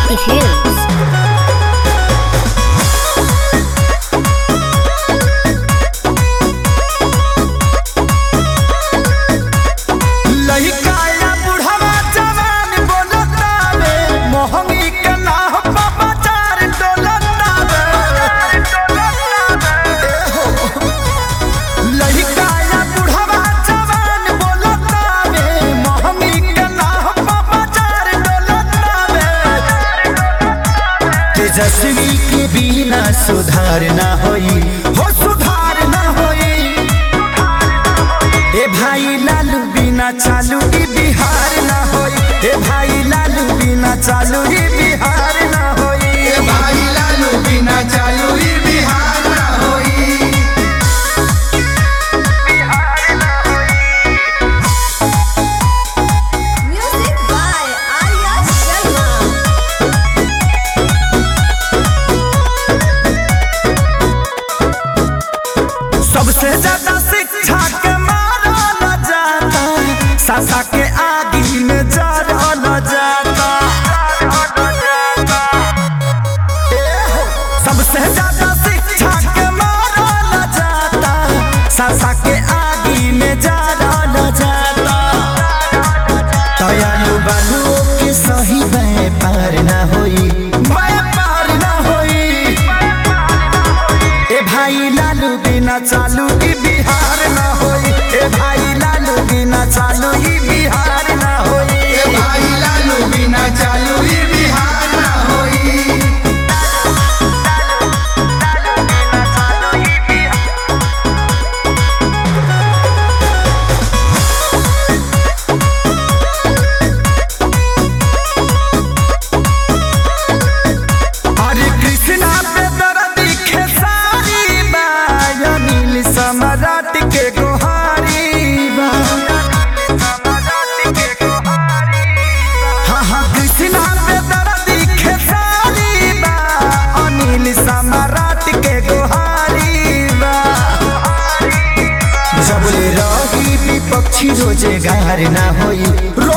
Shakti Films. लहिकाया बुढ़वा जवान बोलतावे मोहंगी के नाह बाबा चार डोलतावे लहिकाया बुढ़वा जवान बोलतावे मोहंगी के नाह बाबा चार डोलतावे तेजस्वी के बिना सुधार ना होई हो सुधार ना होई ए भाई लालू बिना चालू ई बिहार ना होई ए भाई लालू बिना चालू ई बिहार ना होई ए भाई लालू बिना चालू ई बिहार ना होई Music by Arya Sharma. सबसे ज्यादा शिक्षा के मारा न जाता सासा के आगी में जरा न जाता ए हो, सबसे ज्यादा शिक्षा के मारा न जाता सासा के आगी में जरा न जाता दयालु बालू के सही व्यापार ना होई व्यापार ना होई ए भाई लालू बिना चालू ई बिहार ना होई ए भाई लालू बिना चालू ई बिहार ना होई ए भाई लालू बिना चालू ई बिहार ना होई हरे कृष्णा पे दर्द खेसारी बा अनिल सम्राट के गोहारी बा हाँ हाँ कृष्णा पे दर्द खेसारी बा अनिल सम्राट के गोहारी बा जबले रही विपक्षी रोजगार ना होई